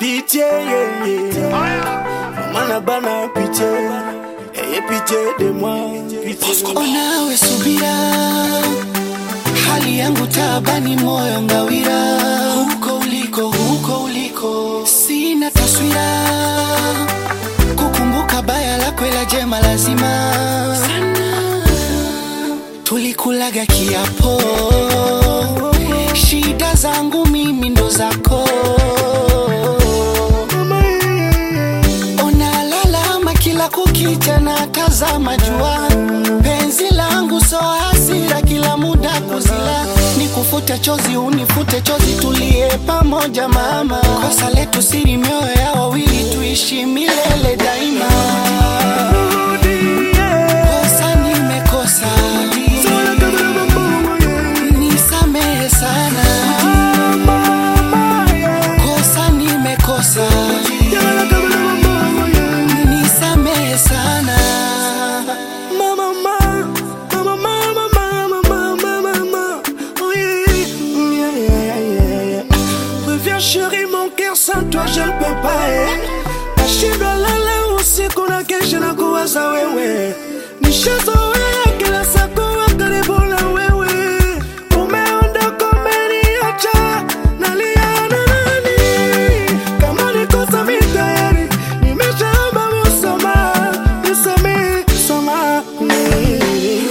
Pitié, yeah, yeah. Maman bana pitié. Ayez pitié de moi. Pitié. Onawe subira, hali yangu tabani, moyo ngawira, huko uliko, huko uliko, sina taswira, kukumbuka baya lako, ila jema lazima tulikulaga kiapo, shida zangu mimi ndo zako Unalalama kila kukicha na tazama jua, penzi langu so hasira, kila muda kuzila, nikufute chozi unifute chozi, tulie pamoja mama, kosa letu siri, mioyo ya wawili tuishi milele daima. Kosa nimekosa, nisamehe sana, kosa nimekosa nisamehe sana Mama, mama, mama, mama, mama, mama, mama. Oh, yeah, yeah, yeah, yeah, yeah. Reviens chérie, mon cœur sans toi je ne peux pas eh. Nashindwa lala usiku na kesha na kuwaza wewe nishazoea kila saa kuwa karibu na wewe umeondoka umeniacha nalia na nani kama nikosa mi tayari nimeshaomba msamaha nisamehe samahani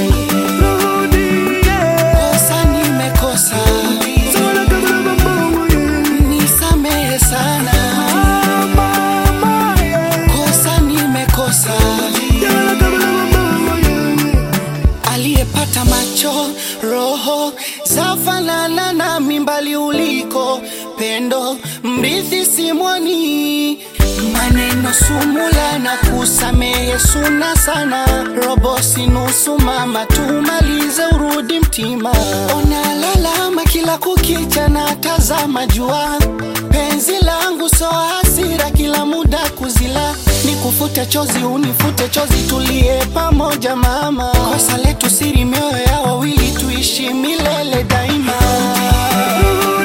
Rudi, yeah. kosa nimekosa Sana kama mambo, yeah. nisamehe sana Mama, yeah. kosa nimekosa Sana kama mambo, yeah. aliyepata macho roho zafanana na mimbali uliko pendo mrithi simwoni maneno sumula na kusamehe suna sana robo sinusu mama tumalize urudi mtima onalalama kila kukicha na tazama jua penzi langu so hasira kila muda kuzila nikufute chozi unifute chozi tulie pamoja mama kosa letu siri mioyo ya wawili tuishi milele daima